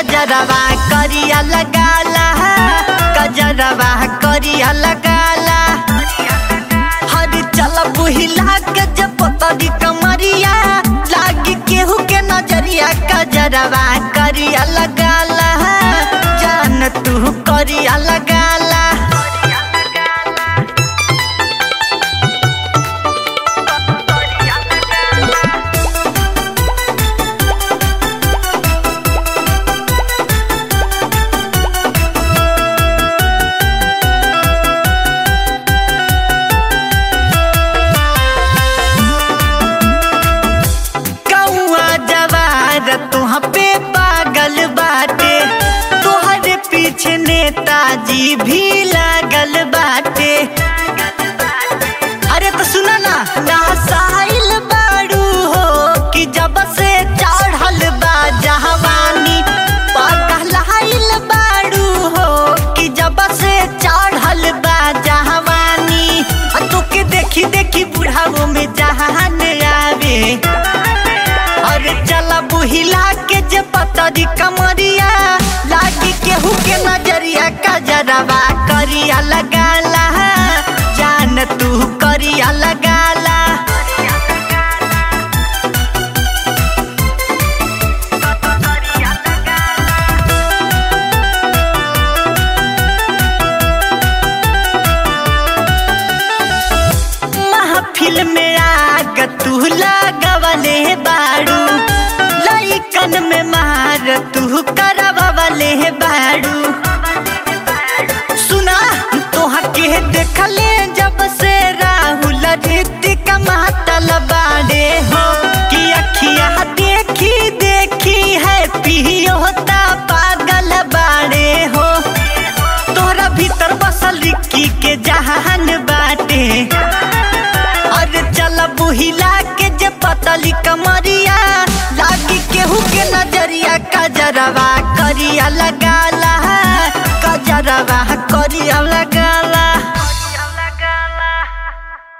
कजरवा करिया लगाला कजरवा करिया लगाला हर चल बुहिला के जब पतरी कमरिया लागी केहू के नजरिया कजरवा करिया लगाला जान तू करिया लगाला कौआ जवार तुह पे पागल बाटे तुहरे पीछे नेताजी भी लागल बाटे अरे तो सुना ना ना साहिल बाड़ू हो कि जब से चढ़ल बा जहवानी पगलाइल बाड़ू हो कि जब से चढ़ल बा जहवानी आ तोके देखी देखी बुढ़ाओ में जहान आवे अरे चला बुहिला के जे पतरी कमरिया लागी केहू के नजरिया कजरवा करिया लगाला जान तू करिया लगाला महफिल में आग तू लगवले बाड़ू लइकन में मार तू करवले बाड़ू सुना तोहा के देखले जब से राहुल ऋतिक मातल बाड़े हो कि अखिया देखी देखी है पियोता पागल बाड़े हो तोरा भीतर बसल रिक्की के जहान बाटे अरे चल बुहिला के जे पतली कमरिया लागी केहू के नजरिया कजरवा करिया लगा